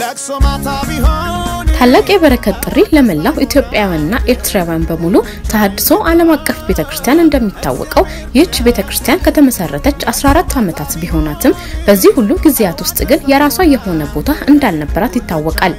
ለቅሶ ማታ ቢሆን ታላቅ የበረከት ጥሪ ለመላው ኢትዮጵያውያንና ኤርትራውያን በሙሉ ተሃድሶ ዓለም አቀፍ ቤተክርስቲያን እንደሚታወቀው ይህች ቤተክርስቲያን ከተመሰረተች 14 ዓመታት ቢሆናትም በዚህ ሁሉ ጊዜያት ውስጥ ግን የራሷ የሆነ ቦታ እንዳልነበራት ይታወቃል።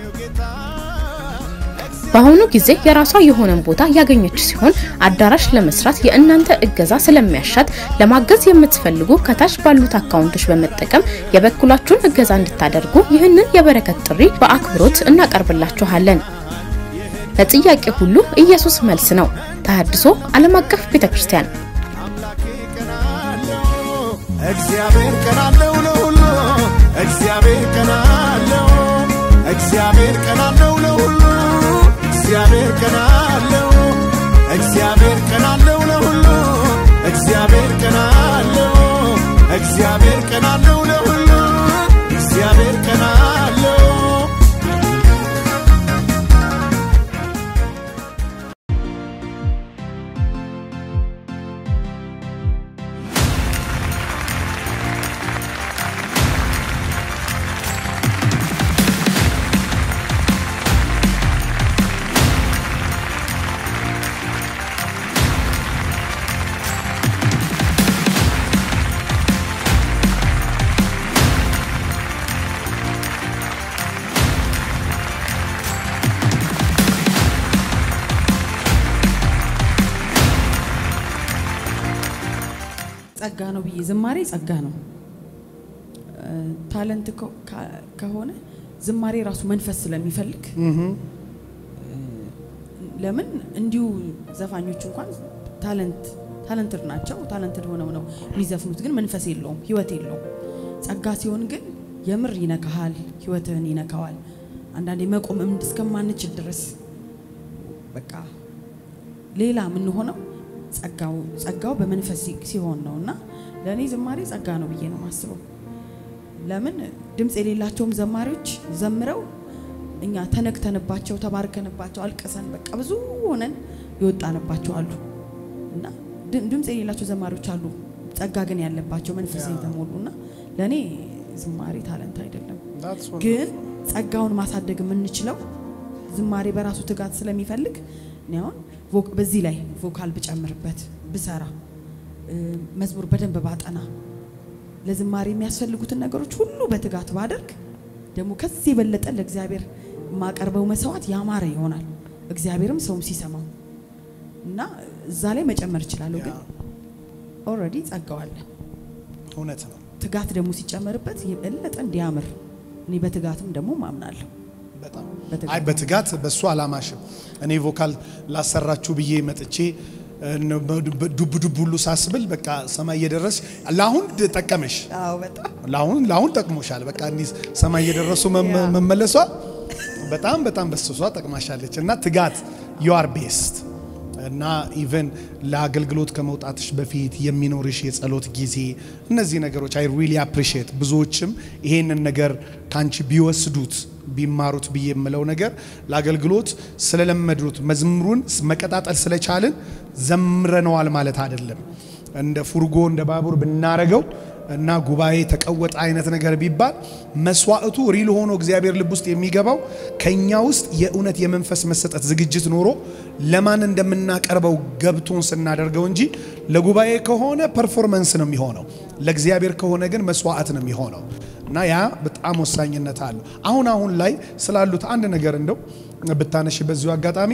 በአሁኑ ጊዜ የራሷ የሆነን ቦታ ያገኘች ሲሆን አዳራሽ ለመስራት የእናንተ እገዛ ስለሚያሻት ለማገዝ የምትፈልጉ ከታች ባሉት አካውንቶች በመጠቀም የበኩላችሁን እገዛ እንድታደርጉ ይህንን የበረከት ጥሪ በአክብሮት እናቀርብላችኋለን። ለጥያቄ ሁሉ ኢየሱስ መልስ ነው። ተሃድሶ ዓለም አቀፍ ቤተክርስቲያን አምላኬ ቀናለው እግዚአብሔር ቀናለው ለሁሉ እግዚአብሔር ቀናለው እግዚአብሔር ቀናለው ለሁሉ እግዚአብሔር ቀናለው እግዚአብሔር ቀናለው ለሁሉ እግዚአብሔር ቀናለው እግዚአብሔር ቀናለው ለሁሉ እግዚአብሔር ቀናለው ጸጋ ነው ብዬ ዝማሬ ጸጋ ነው። እ፣ ታለንት ከ- ከ- ከሆነ ዝማሬ ራሱ መንፈስ ስለሚፈልግ እ፣ ለምን እንዲሁ ዘፋኞች እንኳን ታለንት ታለንትድ ናቸው። ታለንትድ ሆነው ነው የሚዘፍኑት፣ ግን መንፈስ የለውም፣ ህይወት የለውም። ጸጋ ሲሆን ግን የምር ይነካሃል፣ ህይወትህን ይነካዋል። አንዳንዴ መቆም እምድ እስከማንችል ድረስ በቃ ሌላ የምንሆነው ጸጋው ጸጋው በመንፈስ ሲ- ሲሆን ነው እና ለእኔ ዝማሬ ጸጋ ነው ብዬ ነው የማስበው። ለምን ድምፅ የሌላቸውም ዘማሪዎች ዘምረው እኛ ተነክተንባቸው ተባርከንባቸው አልቀሰን በቃ ብዙ ሆነን የወጣንባቸው አሉ እና ድ- ድምፅ የሌላቸው ዘማሪዎች አሉ፣ ጸጋ ግን ያለባቸው መንፈስ የተሞሉ እና ለእኔ ዝማሬ ታለንት አይደለም። ግን ጸጋውን ማሳደግ የምንችለው ዝማሬ በራሱ ትጋት ስለሚፈልግ እኔ አሁን ቮክ- በዚህ ላይ ቮካል ብጨምርበት ብሰራ እ፣ መዝሙር በደንብ ባጠና ለዝማሬ የሚያስፈልጉትን ነገሮች ሁሉ በትጋት ባደርግ ደግሞ ከዚህ የበለጠ ለእግዚአብሔር የማቀርበው መስዋዕት ያማረ ይሆናል። እግዚአብሔርም ሰውም ሲሰማው እና እዛ ላይ መጨመር እችላለሁ። ግን ኦልሬዲ ጸጋው አለ። እውነት ነው። ትጋት ደግሞ ሲጨመርበት የበለጠ እንዲያምር እኔ በትጋትም ደግሞ ማምናለሁ። በጣም በትጋት አይ በትጋት በሱ አላማሽም። እኔ ቮካል ላሰራችሁ ብዬ መጥቼ እነ ዱብ ዱብ ሁሉ ሳስብል በቃ ሰማይ እየደረስ ለአሁን ጠቀመሽ፣ አዎ በጣም ለአሁን ለአሁን ጠቅሞሻል። በቃ እንዲህ ሰማይ እየደረሱ መመ- ያ። መመለሷ በጣም በጣም በስሷ ጠቅማሻለች። እና ትጋት ዩ አር ቤስት እና ኢቨን ለአገልግሎት ከመውጣትሽ በፊት የሚኖርሽ የጸሎት ጊዜ እነዚህ ነገሮች አይ ሪሊ አፕሪሺየት ብዙዎችም ይሄንን ነገር ካንቺ ቢወስዱት ቢማሩት ብዬ የምለው ነገር ለአገልግሎት ስለለመዱት መዝሙሩን መቀጣጠል ስለቻልን ዘምረነዋል ማለት አይደለም። እንደ ፉርጎ እንደ ባቡር ብናረገው እና ጉባኤ ተቀወጠ አይነት ነገር ቢባል መስዋዕቱ ሪል ሆኖ እግዚአብሔር ልብ ውስጥ የሚገባው ከኛ ውስጥ የእውነት የመንፈስ መሰጠት ዝግጅት ኖሮ ለማን እንደምናቀርበው ገብቶን ስናደርገው እንጂ ለጉባኤ ከሆነ ፐርፎርመንስ ነው የሚሆነው፣ ለእግዚአብሔር ከሆነ ግን መስዋዕት ነው የሚሆነው እና ያ በጣም ወሳኝነት አለው። አሁን አሁን ላይ ስላሉት አንድ ነገር እንደው ብታነሽ በዚሁ አጋጣሚ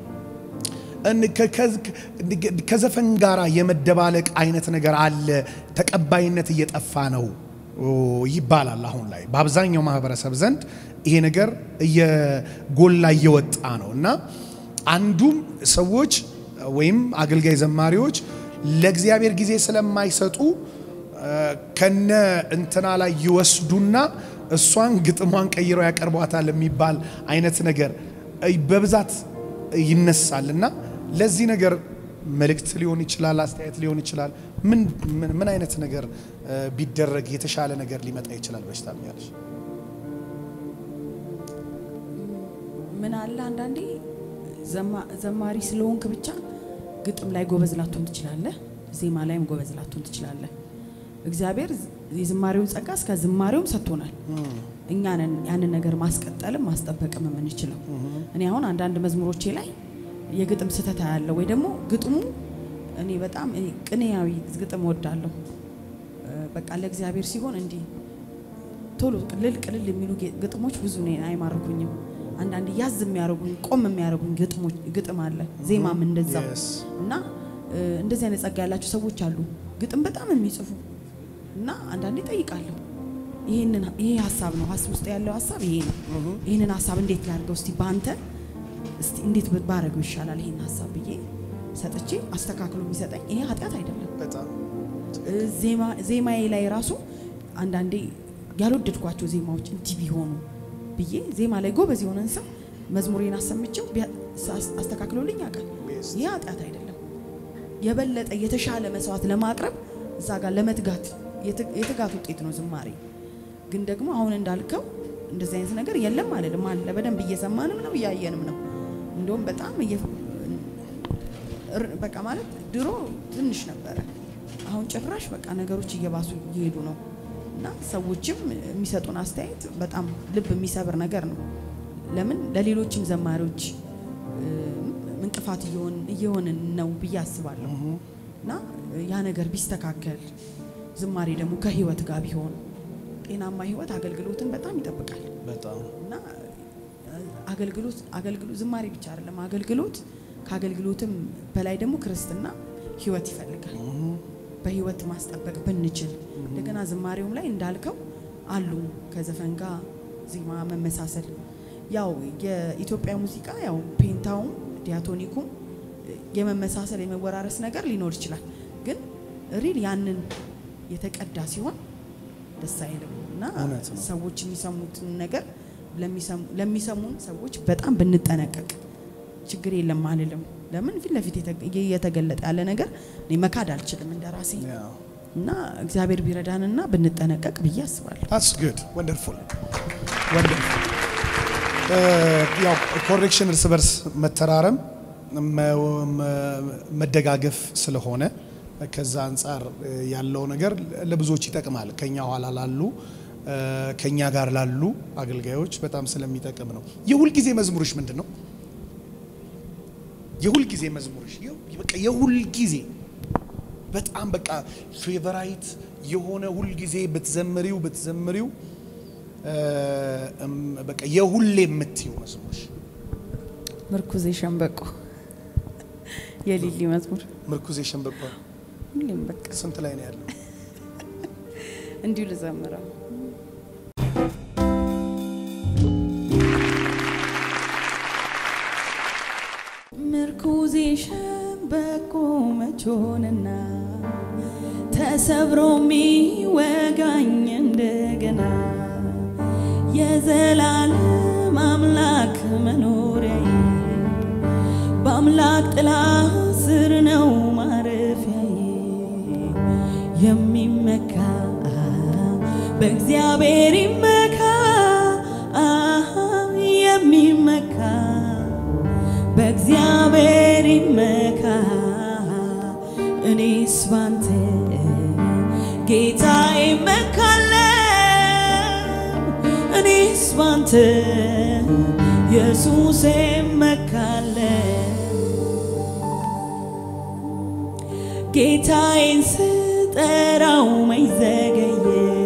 እን- ከ- ከ- ከዘፈን ጋር የመደባለቅ አይነት ነገር አለ። ተቀባይነት እየጠፋ ነው ኦ፣ ይባላል። አሁን ላይ በአብዛኛው ማህበረሰብ ዘንድ ይሄ ነገር እየጎላ እየወጣ ነው እና አንዱም ሰዎች ወይም አገልጋይ ዘማሪዎች ለእግዚአብሔር ጊዜ ስለማይሰጡ እ፣ ከነ እንትና ላይ ይወስዱና እሷን ግጥሟን ቀይረው ያቀርቧታል የሚባል አይነት ነገር እ፣ በብዛት ይነሳል እና ለዚህ ነገር መልእክት ሊሆን ይችላል፣ አስተያየት ሊሆን ይችላል። ምን ምን- ምን አይነት ነገር እ፣ ቢደረግ የተሻለ ነገር ሊመጣ ይችላል? በሽታ ያለሽ ምን አለ አንዳንዴ ዘማ- ዘማሪ ስለሆንክ ብቻ ግጥም ላይ ጎበዝ ላትሆን ትችላለህ፣ ዜማ ላይም ጎበዝ ላትሆን ትችላለህ። እግዚአብሔር የዝማሬውን ጸጋ እስከ ዝማሬውም ሰጥቶናል። እኛንን ያንን ነገር ማስቀጠልም ማስጠበቅም የምንችለው። እኔ አሁን አንዳንድ መዝሙሮቼ ላይ የግጥም ስህተት ያለው ወይ ደግሞ ግጥሙ እኔ በጣም እኔ ቅኔያዊ ግጥም ወዳለሁ። በቃ ለእግዚአብሔር ሲሆን እንዲህ ቶሎ ቅልል ቅልል የሚሉ ጌ- ግጥሞች ብዙ እኔን አይማርኩኝም። አንዳንድ ያዝ የሚያደርጉኝ ቆም የሚያደርጉኝ ግጥሞች ግጥም አለ፣ ዜማም እንደዛው Yes. እና እ፣ እንደዚህ አይነት ጸጋ ያላቸው ሰዎች አሉ፣ ግጥም በጣም የሚጽፉ እና አንዳንዴ ጠይቃለሁ ይሄንን ይሄ ሀሳብ ነው ሀሳብ ውስጥ ያለው ሀሳብ ይሄ ነው። ይሄንን ሀሳብ እንዴት ላድርገው እስቲ በአንተ እስቲ እንዴት ባረገው ይሻላል ይሄን ሀሳብ ብዬ ሰጥቼ አስተካክሎ የሚሰጠኝ ይሄ ኃጢአት አይደለም። በጣም ዜማ ዜማዬ ላይ ራሱ አንዳንዴ ያልወደድኳቸው ዜማዎች እንዲህ ቢሆኑ ብዬ ዜማ ላይ ጎበዝ የሆነን ሰው መዝሙሬን አሰምቼው ቢያ- አስ- አስተካክሎልኝ ያውቃል። Yes. ይህ ኃጢአት አይደለም። የበለጠ የተሻለ መስዋዕት ለማቅረብ እዛ ጋር ለመትጋት የት- የትጋት ውጤት ነው ዝማሬ። ግን ደግሞ አሁን እንዳልከው እንደዚህ አይነት ነገር የለም አልልም አለ። በደንብ እየሰማንም ነው እያየንም ነው። እንደውም በጣም እየ- እር- በቃ ማለት ድሮ ትንሽ ነበረ። አሁን ጭራሽ በቃ ነገሮች እየባሱ እየሄዱ ነው እና ሰዎችም የሚሰጡን አስተያየት በጣም ልብ የሚሰብር ነገር ነው። ለምን ለሌሎችም ዘማሪዎች እ፣ እንቅፋት እየሆን- እየሆንን ነው ብዬ አስባለሁ እና ያ ነገር ቢስተካከል ዝማሬ ደግሞ ከህይወት ጋር ቢሆን ጤናማ ህይወት አገልግሎትን በጣም ይጠብቃል። በጣም እና አገልግሎት አገልግሎት ዝማሬ ብቻ አይደለም አገልግሎት ከአገልግሎትም በላይ ደግሞ ክርስትና ህይወት ይፈልጋል። በህይወት ማስጠበቅ ብንችል እንደገና ዝማሬውም ላይ እንዳልከው አሉ ከዘፈን ጋር ዜማ መመሳሰል ያው የኢትዮጵያ ሙዚቃ ያው ፔንታውም ዲያቶኒኩም የመመሳሰል የመወራረስ ነገር ሊኖር ይችላል። ግን ሪል ያንን የተቀዳ ሲሆን ደስ አይልም እና እውነት ነው። ሰዎች የሚሰሙትን ነገር ለሚሰሙ- ለሚሰሙን ሰዎች በጣም ብንጠነቀቅ ችግር የለም አልልም። ለምን ፊት ለፊት የተ- እየተገለጠ ያለ ነገር እኔ መካድ አልችልም እንደ ራሴ ያው እና እግዚአብሔር ቢረዳንና ብንጠነቀቅ ብዬ አስባለሁ። ታትስ ጉድ ወንደርፉል ወንደርፉል። ያው ኮሬክሽን እርስ በርስ መተራረም መ- መ- መደጋገፍ ስለሆነ ከዛ አንጻር እ፣ ያለው ነገር ለብዙዎች ይጠቅማል። ከኛ ኋላ ላሉ እ፣ ከኛ ጋር ላሉ አገልጋዮች በጣም ስለሚጠቅም ነው። የሁል ጊዜ መዝሙርሽ ምንድን ነው? የሁል ጊዜ መዝሙርሽ የው- በቃ የሁል ጊዜ በጣም በቃ ፌቨራይት የሆነ ሁል ጊዜ ብትዘምሪው ብትዘምሪው እ፣ እም፣ በቃ የሁሌ የምትይው መዝሙርሽ ምርኩዜ ሸንበቆ የሊሊ መዝሙር ምርኩዜ ሸንበቆ ሁሌም በቃ ስንት ላይ ነው ያለው? እንዲሁ ልዘምረው። ምርኩዜ ሸንበቆ መቾንና ተሰብሮ የሚወጋኝ እንደገና የዘላለም አምላክ መኖሪያዬ በአምላክ ጥላ ስር ነው ማረፊያዬ የሚመካ በእግዚአብሔር ይመካ የሚመካ በእግዚአብሔር ይመካ እኔስ ባንተ ጌታ ይመካለ እኔስ ባንተ ኢየሱስ ይመካለ ጌታዬን ስጠራው መይዘገየ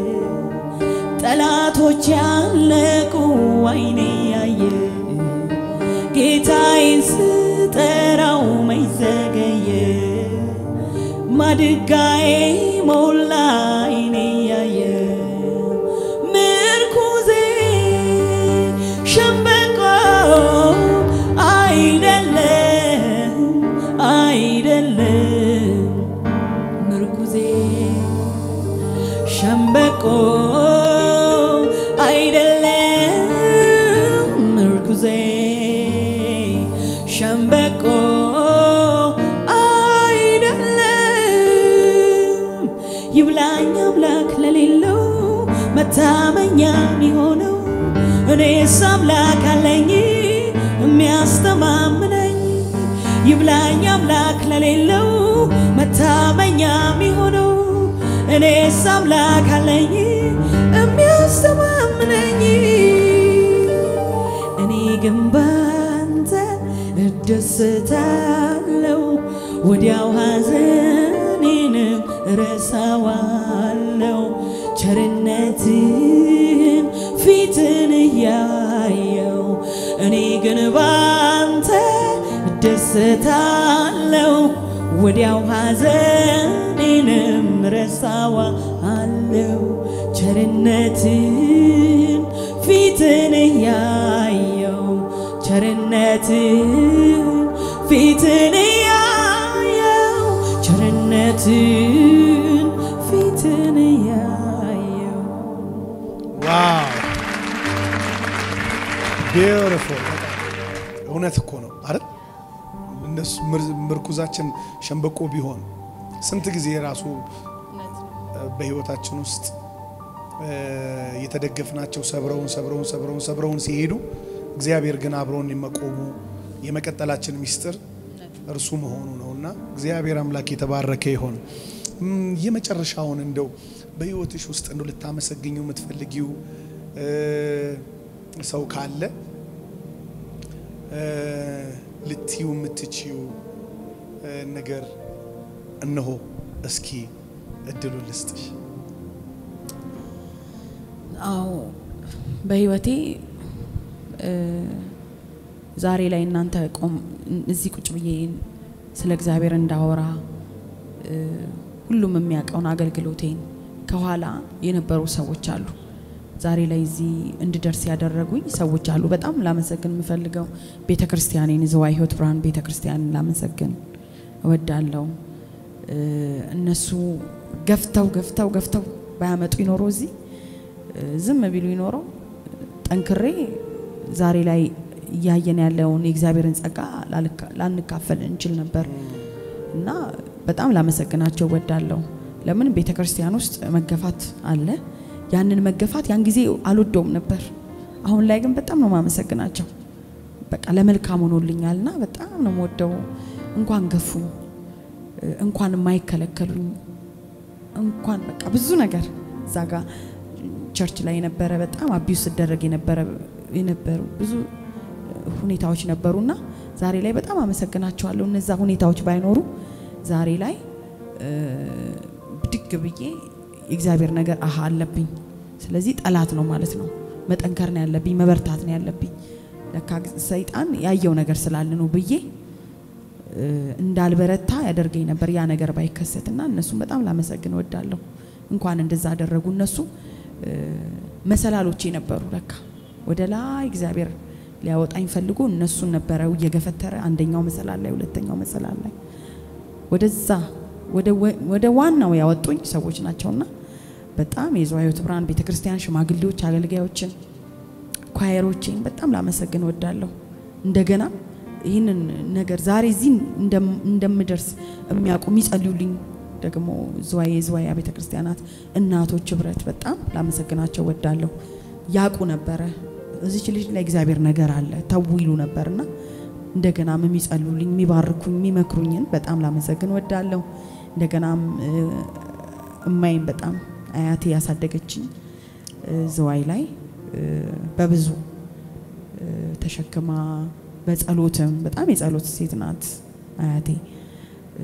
ጠላቶች ያለቁ አይኔ ያየ ጌታዬን ስጠራው መይዘገየ ማድጋዬ ሞላ አይኔ ያየ ምርኩዜ ሸንበቆ አይደለም አይደለም ምርኩዜ ሸንበቆ አይደለም ምርኩዜ ሸንበቆ አይደለም ይብላኝ አምላክ ለሌለው መታመኛ የሚሆነው እኔስ አምላክ አለኝ የሚያስተማምነኝ ይብላኝ አምላክ ለሌለው መታመኛ የሚሆነው እኔስ አምላክ አለኝ የሚያስተማምነኝ ግን ባንተ እደሰታለው ወዲያው ሐዘኔንም እረሳዋለው ቸርነትን ፊትን እያየው እኔ ግን ባንተ እደሰታለው ወዲያው ሐዘኔንም ረሳዋለው ቸርነትን ፊትን እያየው ቸርነትን ፊትን እያየው ቸርነትን ፊትን እያየው ዋው ቢዩቲፉል እውነት እኮ ነው አይደል? እነሱ ምር- ምርኩዛችን ሸንበቆ ቢሆን ስንት ጊዜ ራሱ በህይወታችን ውስጥ እ፣ የተደገፍናቸው ሰብረውን ሰብረውን ሰብረውን ሰብረውን ሲሄዱ እግዚአብሔር ግን አብሮን መቆሙ የመቀጠላችን ሚስጥር እርሱ መሆኑ ነውና እግዚአብሔር አምላክ የተባረከ ይሆን። እም፣ የመጨረሻውን እንደው በህይወትሽ ውስጥ እንደው ልታመሰግኘው የምትፈልጊው እ፣ ሰው ካለ እ፣ ልትዩ የምትችዩ እ፣ ነገር እነሆ እስኪ እድሉን ልስጥሽ። አዎ በህይወቴ እ፣ ዛሬ ላይ እናንተ ቆም እዚህ ቁጭ ብዬ ስለ እግዚአብሔር እንዳወራ እ፣ ሁሉም የሚያውቀውን አገልግሎቴን ከኋላ የነበሩ ሰዎች አሉ። ዛሬ ላይ እዚህ እንድደርስ ያደረጉኝ ሰዎች አሉ። በጣም ላመሰግን የምፈልገው ቤተ ክርስቲያኔን ዝዋይ ህይወት ብርሃን ቤተ ክርስቲያንን ላመሰግን እወዳለሁ። እ፣ እነሱ ገፍተው ገፍተው ገፍተው ባያመጡ ይኖሮ እዚህ እ፣ ዝም ቢሉ ይኖረው ጠንክሬ ዛሬ ላይ እያየን ያለውን የእግዚአብሔርን ጸጋ ላልካ- ላንካፈል እንችል ነበር እና በጣም ላመሰግናቸው ወዳለሁ። ለምን ቤተ ክርስቲያን ውስጥ መገፋት አለ። ያንን መገፋት ያን ጊዜ አልወደውም ነበር። አሁን ላይ ግን በጣም ነው ማመሰግናቸው። በቃ ለመልካም ሆኖልኛልና በጣም ነው የምወደው። እንኳን ገፉኝ፣ እ፣ እንኳን የማይከለከሉኝ እንኳን በቃ ብዙ ነገር እዛ ጋ ቸርች ላይ የነበረ በጣም አቢዩስ ስደረግ የነበረ የነበሩ ብዙ ሁኔታዎች ነበሩና ዛሬ ላይ በጣም አመሰግናቸዋለሁ። እነዛ ሁኔታዎች ባይኖሩ ዛሬ ላይ እ፣ ብድግ ብዬ የእግዚአብሔር ነገር አሃ አለብኝ። ስለዚህ ጠላት ነው ማለት ነው። መጠንከር ነው ያለብኝ፣ መበርታት ነው ያለብኝ። ለካ ሰይጣን ያየው ነገር ስላለ ነው ብዬ እ፣ እንዳልበረታ ያደርገኝ ነበር ያ ነገር ባይከሰትና እነሱም በጣም ላመሰግን እወዳለሁ። እንኳን እንደዛ አደረጉ። እነሱ እ፣ መሰላሎቼ ነበሩ። ለካ ወደ ላይ እግዚአብሔር ሊያወጣኝ ፈልጎ እነሱን ነበረ እየገፈተረ አንደኛው መሰላል ላይ፣ ሁለተኛው መሰላል ላይ ወደዛ ወደ ወ- ወደ ዋናው ያወጡኝ ሰዎች ናቸውና በጣም የዝዋይ ሕይወት ብርሃን ቤተክርስቲያን ሽማግሌዎች፣ አገልጋዮችን፣ ኳየሮችን በጣም ላመሰግን እወዳለሁ። እንደገና ይህንን ነገር ዛሬ እዚህ እንደም- እንደምደርስ የሚያውቁ የሚጸልዩልኝ ደግሞ ዝዋይ የዝዋይ ቤተ ክርስቲያናት እናቶች ህብረት በጣም ላመሰግናቸው ወዳለሁ። ያውቁ ነበረ እዚች ልጅ ላይ እግዚአብሔር ነገር አለ ተው ይሉ ነበርና እንደገናም የሚጸልዩልኝ የሚባርኩኝ የሚመክሩኝን በጣም ላመሰግን ወዳለሁ። እንደገናም እ፣ እማይም በጣም አያቴ ያሳደገችኝ እ፣ ዝዋይ ላይ እ፣ በብዙ እ፣ ተሸክማ በጸሎትም በጣም የጸሎት ሴት ናት አያቴ። እ፣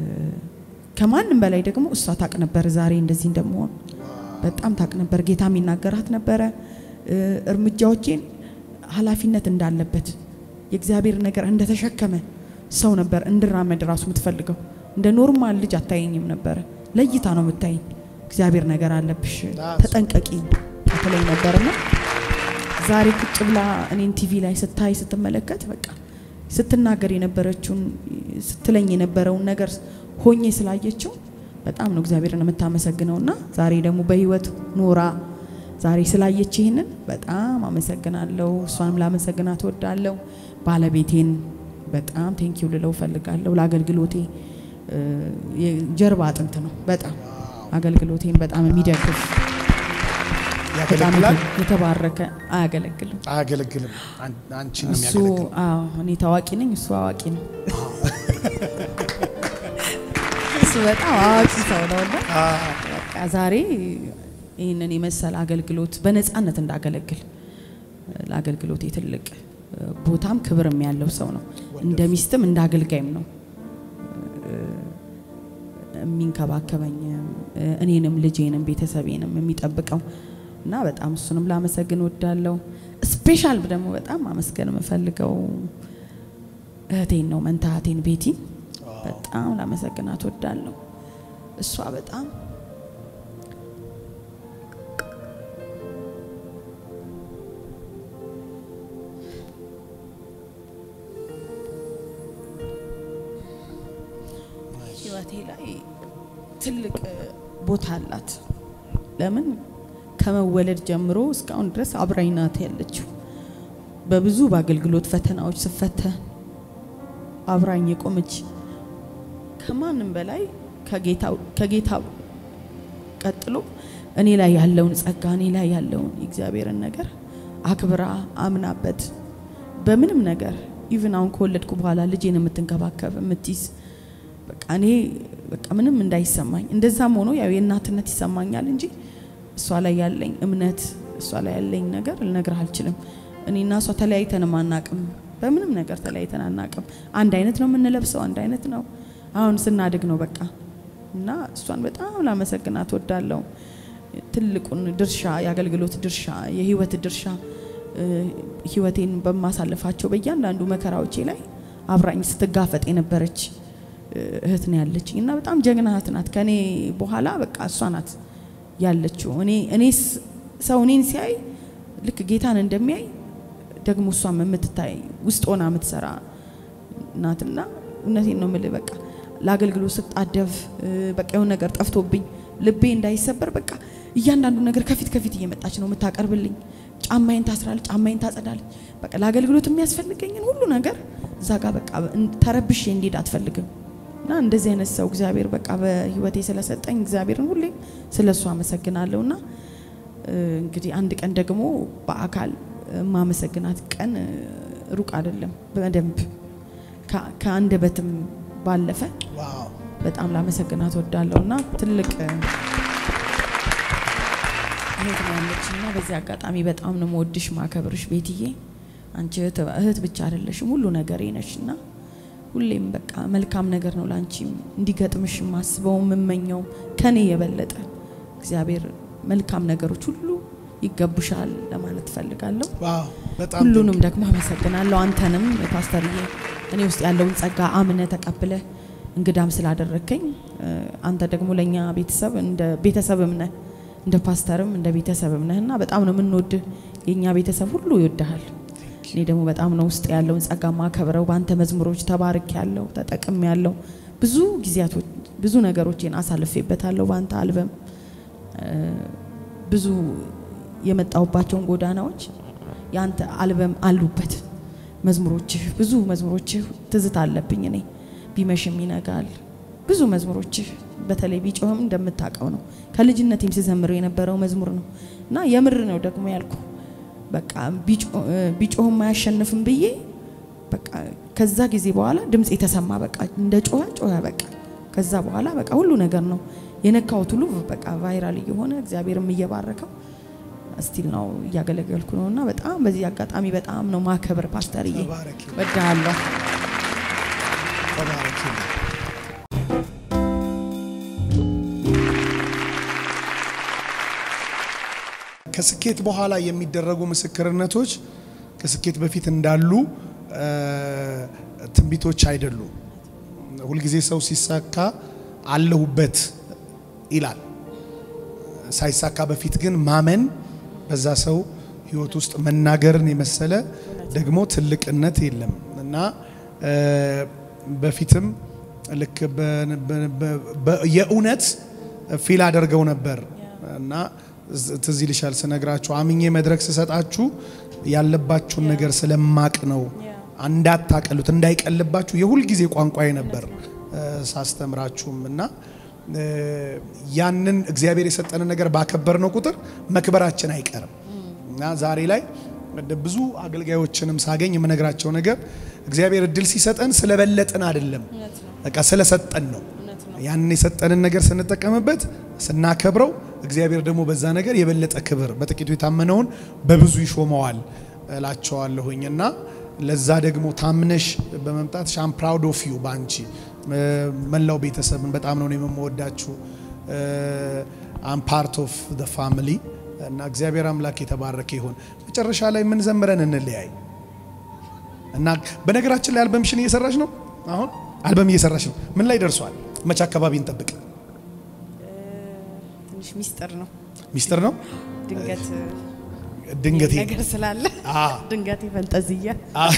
ከማንም በላይ ደግሞ እሷ ታቅ ነበር ዛሬ እንደዚህ እንደመሆን በጣም ታቅ ነበር። ጌታ የሚናገራት ነበረ እ፣ እርምጃዎቼን ኃላፊነት እንዳለበት የእግዚአብሔር ነገር እንደተሸከመ ሰው ነበር እንድራመድ ራሱ የምትፈልገው። እንደ ኖርማል ልጅ አታየኝም ነበረ። ለይታ ነው የምታየኝ። እግዚአብሔር ነገር አለብሽ ተጠንቀቂ ትለኝ ነበርና ዛሬ ቁጭ ብላ እኔን ቲቪ ላይ ስታይ ስትመለከት በቃ ስትናገር የነበረችውን ስትለኝ የነበረውን ነገር ሆኜ ስላየችው በጣም ነው እግዚአብሔርን የምታመሰግነውና ዛሬ ደግሞ በህይወት ኖራ ዛሬ ስላየች ይህንን በጣም አመሰግናለሁ። እሷንም ላመሰግናት እወዳለሁ። ባለቤቴን በጣም ቴንኪው ልለው እፈልጋለሁ። ለአገልግሎቴ እ፣ የጀርባ አጥንት ነው። በጣም አገልግሎቴን በጣም የሚደግፍ በጣም ያገለግላል የተባረከ አያገለግልም። አያገለግልም? አን- አንቺን ነው እሱ የሚያገለግል። አዎ፣ እኔ ታዋቂ ነኝ፣ እሱ አዋቂ ነው። እሱ በጣም አዋቂ ሰው ነው እና በቃ ዛሬ ይህንን የመሰለ አገልግሎት በነፃነት እንዳገለግል ለአገልግሎቴ ትልቅ ቦታም ክብርም ያለው ሰው ነው። እንደ ሚስትም እንደ አገልጋይም ነው የሚንከባከበኝም እኔንም ልጄንም ቤተሰቤንም የሚጠብቀው እና በጣም እሱንም ላመሰግን ወዳለሁ። ስፔሻል ደግሞ በጣም ማመስገን የምፈልገው እህቴን ነው መንታ እህቴን ቤቲን በጣም ላመሰግናት ወዳለሁ። እሷ በጣም ህይወቴ ላይ ትልቅ ቦታ አላት። ለምን ከመወለድ ጀምሮ እስካሁን ድረስ አብራኝ ናት ያለችው። በብዙ በአገልግሎት ፈተናዎች ስፈተን አብራኝ የቆመች ከማንም በላይ ከጌታ ቀጥሎ እኔ ላይ ያለውን ጸጋ እኔ ላይ ያለውን የእግዚአብሔርን ነገር አክብራ አምናበት በምንም ነገር ኢቭን አሁን ከወለድኩ በኋላ ልጄን የምትንከባከብ የምትይዝ በቃ እኔ በቃ ምንም እንዳይሰማኝ እንደዛም ሆኖ ያው የእናትነት ይሰማኛል እንጂ እሷ ላይ ያለኝ እምነት እሷ ላይ ያለኝ ነገር ልነግርህ አልችልም። እኔና እሷ ተለያይተንም አናቅም። በምንም ነገር ተለያይተን አናቅም። አንድ አይነት ነው የምንለብሰው፣ አንድ አይነት ነው። አሁን ስናድግ ነው በቃ እና እሷን በጣም ላመሰግናት ወዳለው ትልቁን ድርሻ የአገልግሎት ድርሻ የህይወት ድርሻ ህይወቴን በማሳልፋቸው በእያንዳንዱ መከራዎቼ ላይ አብራኝ ስትጋፈጥ የነበረች እህት ነው ያለችኝ እና በጣም ጀግና እህት ናት። ከኔ በኋላ በቃ እሷ ናት ያለችው። እኔ እኔስ ሰው እኔን ሲያይ ልክ ጌታን እንደሚያይ ደግሞ እሷም የምትታይ ውስጥ ሆና የምትሰራ ናትና እውነቴን ነው የምልህ በቃ ለአገልግሎት ስጣደፍ በቃ የሆነ ነገር ጠፍቶብኝ ልቤ እንዳይሰበር በቃ እያንዳንዱ ነገር ከፊት ከፊት እየመጣች ነው የምታቀርብልኝ። ጫማዬን ታስራለች፣ ጫማዬን ታጸዳለች። በቃ ለአገልግሎት የሚያስፈልገኝን ሁሉ ነገር እዛ ጋር በቃ ተረብሼ እንዲሄድ አትፈልግም። እና እንደዚህ አይነት ሰው እግዚአብሔር በቃ በህይወቴ ስለሰጠኝ እግዚአብሔርን ሁሌም ስለ እሱ አመሰግናለሁ። እና እንግዲህ አንድ ቀን ደግሞ በአካል የማመሰግናት ቀን ሩቅ አይደለም። በደንብ ከአንደበትም ባለፈ በጣም ላመሰግናት ወዳለሁ እና ትልቅ እህት ነው ያለች እና በዚህ አጋጣሚ በጣም ነው መወድሽ ማከብርሽ ቤትዬ። አንቺ እህት ብቻ አይደለሽም ሁሉ ነገሬ ነሽ እና ሁሌም በቃ መልካም ነገር ነው ላንቺም እንዲገጥምሽ ማስበው የምመኘው ከኔ የበለጠ እግዚአብሔር መልካም ነገሮች ሁሉ ይገቡሻል ለማለት ፈልጋለሁ። ሁሉንም ደግሞ አመሰግናለሁ። አንተንም ፓስተርዬ እኔ ውስጥ ያለውን ጸጋ አምነ ተቀብለ እንግዳም ስላደረከኝ አንተ ደግሞ ለእኛ ቤተሰብ እንደ ቤተሰብም ነህ እንደ ፓስተርም እንደ ቤተሰብም ነህ እና በጣም ነው የምንወድህ። የእኛ ቤተሰብ ሁሉ ይወድሃል። እኔ ደግሞ በጣም ነው ውስጥ ያለውን ጸጋ ማከብረው። በአንተ መዝሙሮች ተባርክ ያለው ተጠቅም ያለው ብዙ ጊዜያቶች ብዙ ነገሮችን አሳልፌበታለሁ። በአንተ አልበም ብዙ የመጣሁባቸውን ጎዳናዎች የአንተ አልበም አሉበት። መዝሙሮችህ ብዙ መዝሙሮችህ ትዝታ አለብኝ እኔ ቢመሽም ይነጋል ብዙ መዝሙሮችህ በተለይ ቢጮህም እንደምታውቀው ነው ከልጅነቴም ስዘምረው የነበረው መዝሙር ነው እና የምር ነው ደግሞ ያልኩ በቃ ቢጮህም አያሸንፍም ብዬ በቃ ከዛ ጊዜ በኋላ ድምፅ የተሰማ በቃ እንደ ጮኸ ጮኸ በቃ ከዛ በኋላ በቃ ሁሉ ነገር ነው የነካሁት ሁሉ በቃ ቫይራል እየሆነ እግዚአብሔርም እየባረከው ስቲል ነው እያገለገልኩ ነው እና በጣም በዚህ አጋጣሚ በጣም ነው ማከብር ፓስተርዬ ወዳለሁ። ከስኬት በኋላ የሚደረጉ ምስክርነቶች ከስኬት በፊት እንዳሉ ትንቢቶች አይደሉም። ሁልጊዜ ሰው ሲሳካ አለሁበት ይላል። ሳይሳካ በፊት ግን ማመን በዛ ሰው ህይወት ውስጥ መናገርን የመሰለ ደግሞ ትልቅነት የለም እና በፊትም ልክ የእውነት ፊል አደርገው ነበር እና ትዝ ይልሻል ስነግራችሁ አምኜ መድረክ ስሰጣችሁ ያለባችሁን ነገር ስለማቅ ነው እንዳታቀሉት እንዳይቀልባችሁ የሁል ጊዜ ቋንቋዬ ነበር ሳስተምራችሁም እና ያንን እግዚአብሔር የሰጠንን ነገር ባከበርነው ቁጥር መክበራችን አይቀርም እና ዛሬ ላይ ብዙ አገልጋዮችንም ሳገኝ የምነግራቸው ነገር እግዚአብሔር እድል ሲሰጠን ስለበለጥን አይደለም፣ በቃ ስለሰጠን ነው። ያንን የሰጠንን ነገር ስንጠቀምበት ስናከብረው እግዚአብሔር ደግሞ በዛ ነገር የበለጠ ክብር በጥቂቱ የታመነውን በብዙ ይሾመዋል እላቸዋለሁኝ እና ለዛ ደግሞ ታምነሽ በመምጣት ሻም ፕራውድ ኦፍ ዩ በአንቺ መላው ቤተሰብን በጣም ነው የምወዳችሁ። አም ፓርት ኦፍ ደ ፋሚሊ እና እግዚአብሔር አምላክ የተባረከ ይሁን። መጨረሻ ላይ ምን ዘምረን እንለያይ እና በነገራችን ላይ አልበምሽን እየሰራሽ ነው። አሁን አልበም እየሰራሽ ነው። ምን ላይ ደርሷል? መቼ አካባቢ እንጠብቅ? ትንሽ ሚስጥር ነው። ሚስጥር ነው። ድንገት ድንገት ነገር ስላለ አ ድንገት ፈንጠዝያ አ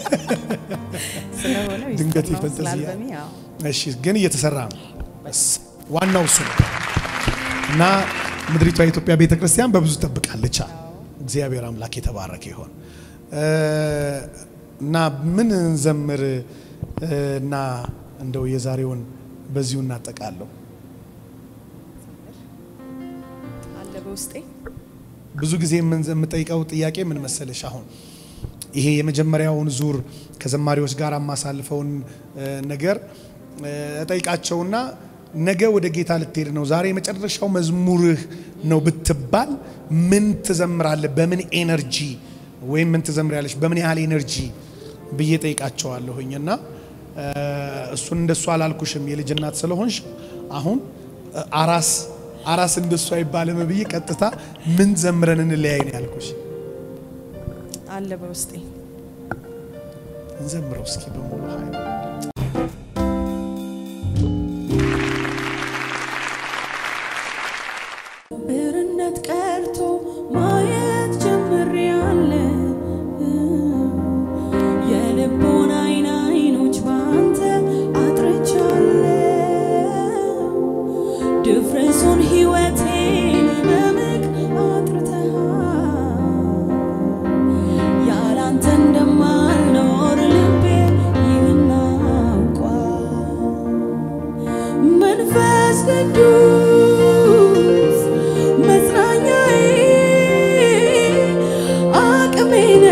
ስለሆነ ሚስጥር ድንገት ነው። ፈንጠዝያ። ስላልበሜ ያው እሺ፣ ግን እየተሰራ ነው። እስ- ዋናው እሱ ነው እና ምድሪቷ የኢትዮጵያ ቤተ ክርስቲያን በብዙ ጠብቃለች። አለ እግዚአብሔር አምላክ የተባረከ ይሆን እ እና ምን እንዘምር እ እና እንደው የዛሬውን በዚሁ እናጠቃለሁ። አለ በውስጤ ብዙ ጊዜ የምን- የምጠይቀው ጥያቄ ምን መሰለሽ፣ አሁን ይሄ የመጀመሪያውን ዙር ከዘማሪዎች ጋር የማሳልፈውን እ ነገር እ እጠይቃቸውና ነገ ወደ ጌታ ልትሄድ ነው፣ ዛሬ የመጨረሻው መዝሙርህ ነው ብትባል ምን ትዘምራለህ? በምን ኤነርጂ ወይም ምን ትዘምሪያለሽ? በምን ያህል ኤነርጂ ብዬ ጠይቃቸዋለሁኝ እና እ እሱን እንደሱ አላልኩሽም የልጅ እናት ስለሆንሽ አሁን እ አራስ አራስ እንደሱ አይባልም ብዬ ቀጥታ ምን ዘምረን እንለያይ ነው ያልኩሽ። አለ በውስጤ እንዘምረው እስኪ በሙሉ ኃይል ብርነት ቀርቶ ማየት ጀምሬያለሁ። የልቦና አይን አይኖች ባንተ አጥርቻለሁ። ድፍረቱን ሕይወቴን በምግ አጥርተሃል። ያላንተ እንደማልኖር ልቤ ይህን አውቋል። መንፈስ ቅዱስ መጽናኛዬ አቅሜ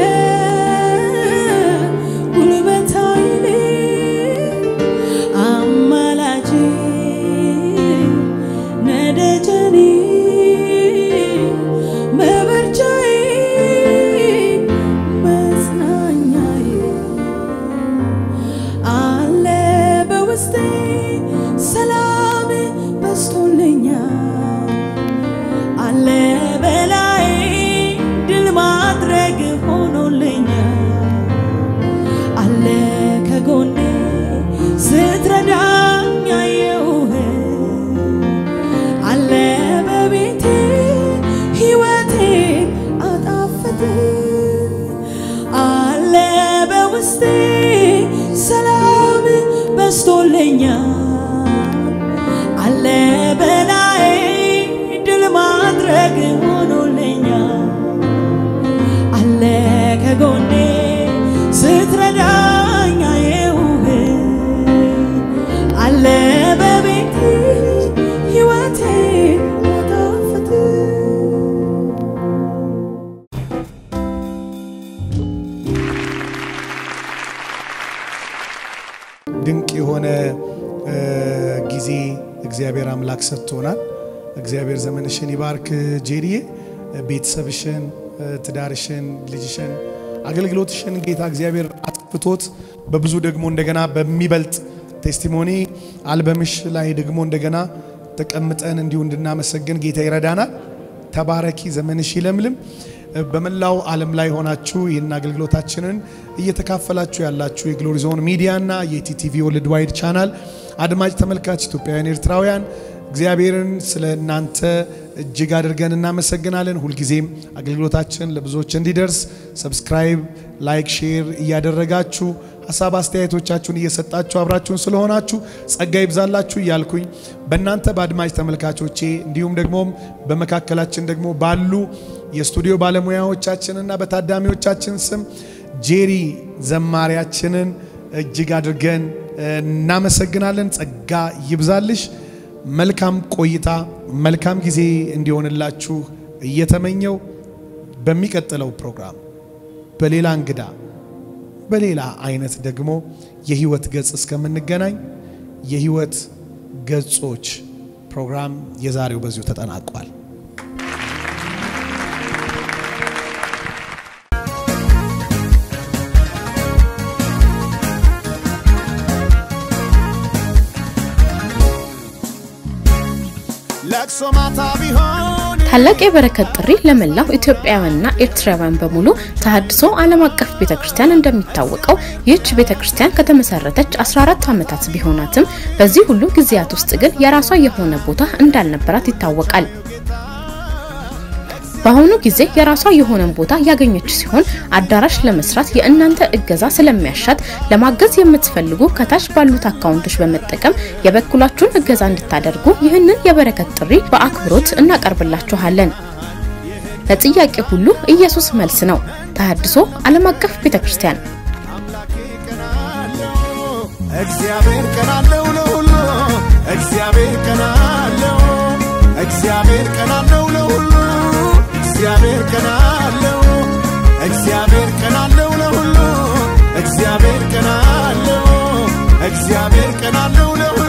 ነህ፣ ጉልበት ኃይሌ አማላጄ ነደጀኔ መበርቻዬ መጽናኛዬ አለ በውስጤ ሰላም በስቶልኛል አለ በላይ ድል ማድረግ ሆኖልኛል አለ ከጎኔ ስትረዳኝ አየሁህ አለ በቤቴ ሕይወቴን አጣፍጥ አለ በውስጤ ሰላም በስቶልኛል አለ በላይ ድል ማድረግ ሆኖልኛል አለ ከጎኔ ስትረዳኝ አየሁህ አለ በቤቴ ሕይወቴ አጣፍጥ ድንቅ የሆነ እ ጊዜ እግዚአብሔር አምላክ ሰጥቶናል። እግዚአብሔር ዘመንሽን ይባርክ ጄሪዬ፣ ቤተሰብሽን፣ እ ትዳርሽን፣ ልጅሽን፣ አገልግሎትሽን ጌታ እግዚአብሔር አጥፍቶት በብዙ ደግሞ እንደገና በሚበልጥ ቴስቲሞኒ አልበምሽ ላይ ደግሞ እንደገና ተቀምጠን እንዲሁ እንድናመሰግን ጌታ ይረዳናል። ተባረኪ፣ ዘመንሽ ይለምልም። በመላው ዓለም ላይ ሆናችሁ ይህን አገልግሎታችንን እየተካፈላችሁ ያላችሁ የግሎሪ ዞን ሚዲያና የቲቲቪ ወርልድ ዋይድ ቻናል አድማጭ ተመልካች ኢትዮጵያውያን፣ ኤርትራውያን እግዚአብሔርን ስለ እናንተ እጅግ አድርገን እናመሰግናለን። ሁልጊዜም አገልግሎታችን ለብዙዎች እንዲደርስ ሰብስክራይብ፣ ላይክ፣ ሼር እያደረጋችሁ ሀሳብ አስተያየቶቻችሁን እየሰጣችሁ አብራችሁን ስለሆናችሁ ጸጋ ይብዛላችሁ እያልኩኝ በእናንተ በአድማጭ ተመልካቾቼ እንዲሁም ደግሞ በመካከላችን ደግሞ ባሉ የስቱዲዮ ባለሙያዎቻችንና በታዳሚዎቻችን ስም ጄሪ ዘማሪያችንን እጅግ አድርገን እናመሰግናለን። ጸጋ ይብዛልሽ። መልካም ቆይታ፣ መልካም ጊዜ እንዲሆንላችሁ እየተመኘው በሚቀጥለው ፕሮግራም በሌላ እንግዳ በሌላ አይነት ደግሞ የህይወት ገጽ እስከምንገናኝ የህይወት ገጾች ፕሮግራም የዛሬው በዚሁ ተጠናቋል። ለቅሶ ማታ ቢሆን ታላቅ የበረከት ጥሪ ለመላው ኢትዮጵያውያንና ኤርትራውያን በሙሉ ተሃድሶ ዓለም አቀፍ ቤተክርስቲያን እንደሚታወቀው ይህች ቤተክርስቲያን ከተመሰረተች 14 ዓመታት ቢሆናትም በዚህ ሁሉ ጊዜያት ውስጥ ግን የራሷ የሆነ ቦታ እንዳልነበራት ይታወቃል። በአሁኑ ጊዜ የራሷ የሆነን ቦታ ያገኘች ሲሆን አዳራሽ ለመስራት የእናንተ እገዛ ስለሚያሻት ለማገዝ የምትፈልጉ ከታች ባሉት አካውንቶች በመጠቀም የበኩላችሁን እገዛ እንድታደርጉ ይህንን የበረከት ጥሪ በአክብሮት እናቀርብላችኋለን። ለጥያቄ ሁሉ ኢየሱስ መልስ ነው። ተሃድሶ ዓለም አቀፍ ቤተክርስቲያን እግዚአብሔር ቀናለው ለሁሉ እግዚአብሔር ቀናለው እግዚአብሔር ቀናለው ለሁሉ እግዚአብሔር ቀናለው እግዚአብሔር ቀናለው ለሁሉ እግዚአብሔር ቀናለው እግዚአብሔር ቀናለው ለሁሉ